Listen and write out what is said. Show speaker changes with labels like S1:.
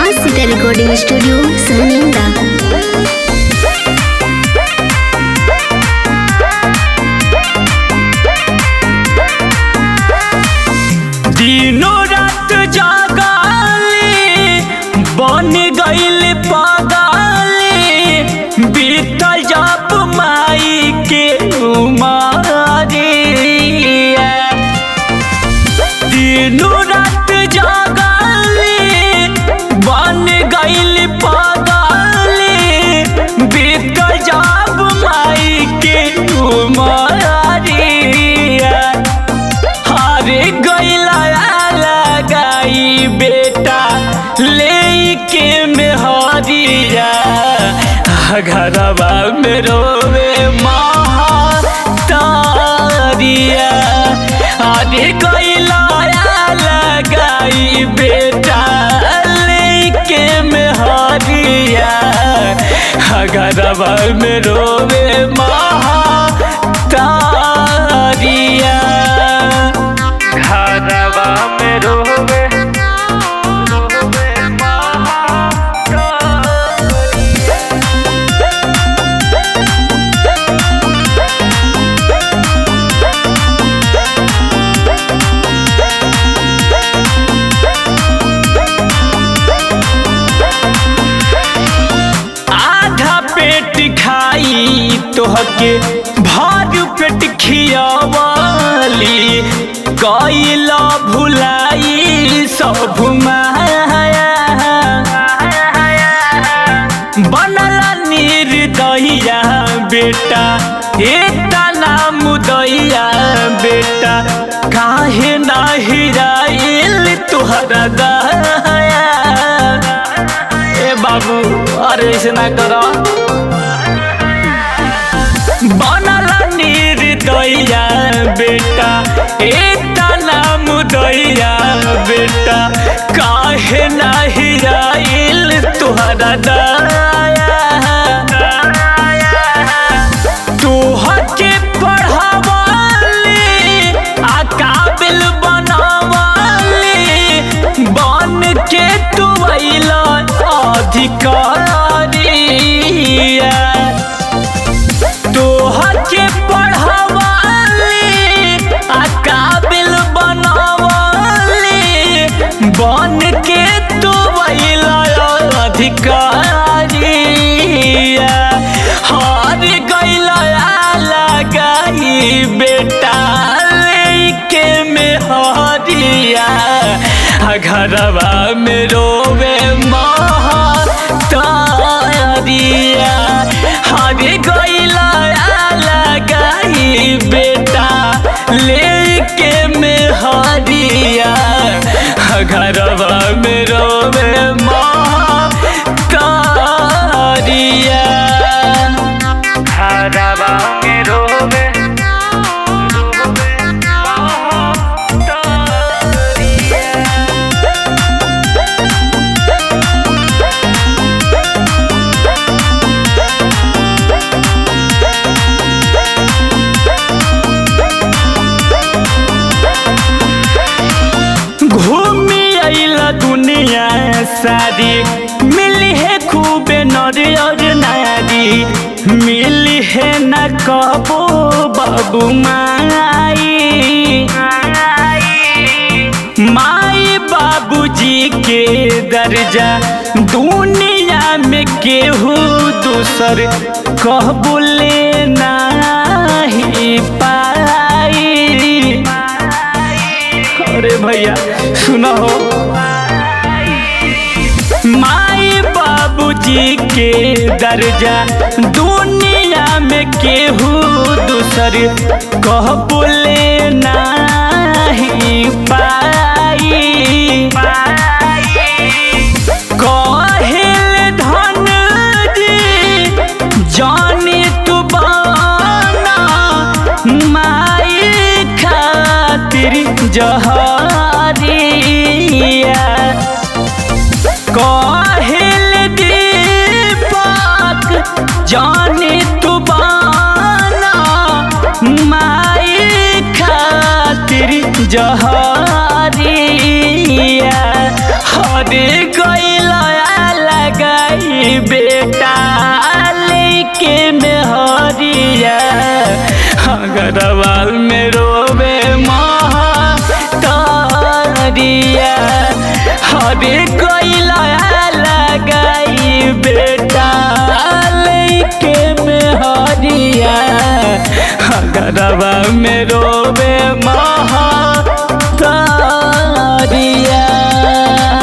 S1: माँ Sita recording studio सहनिंदा
S2: दिनों रात जागाली बन गईल पागाली बीतल जब माई के उमारिया दिनों रात जागाली बन गईल पागाली बीतल जब माई के उमारिया हरे गैला लगाई बेटा लेके में हरिया घरवा में रोवे महातारिया हरे गैला लगाई बेटा लेके में हरिया घरवा में रोवे महातारिया घरवा में रोवे रोवे महातारिया आधा पेट खाई तोहके भर पेट खियावली कैला भुलाई सब माया बनल निर्दया बेटा एता नाम दैया बेटा काहे ना हिराइल तुहरा दया ए बाबू अरे ऐसे ना करो बनल निर्दया बेटा एता नाम दैया बेटा काहे ना हिराइल तुहरा दया तोहके पढ़ावली आ काबिल बनावली बन के तू अइला अधिकारिया तोहके पढ़ावली आ काबिल बनावली बन के तू अइला अधिकारिया हार गइला लगाई बेटा लेके में हरिया घरवा में रोवे महातारिया हार गइला लगाई बेटा लेके में हरिया घरवा में रोवे महातारिया घरवा में रोवे रोवे महातारिया घूमी अइला दुनिया सारी मिली है खूबे नर और नारी मिली है न कबो बाबू माई माई बाबूजी के दर्जा दुनिया में केहू दूसर कहबो लेना ही पाई अरे भैया सुनो माई बाबूजी के दर्जा दुनिया में केहू दूसर कह बोले नहीं पाई कहिल धन जी जानी तू बाना माई खातिर जहरिया कहिल दीपक जानी तू बाना माई खातिर जहरिया हरे गैला घरवा में रोवे महतारिया हरे कोइला लगाई बेटा लेके में हरिया घरवा में रोवे महतारिया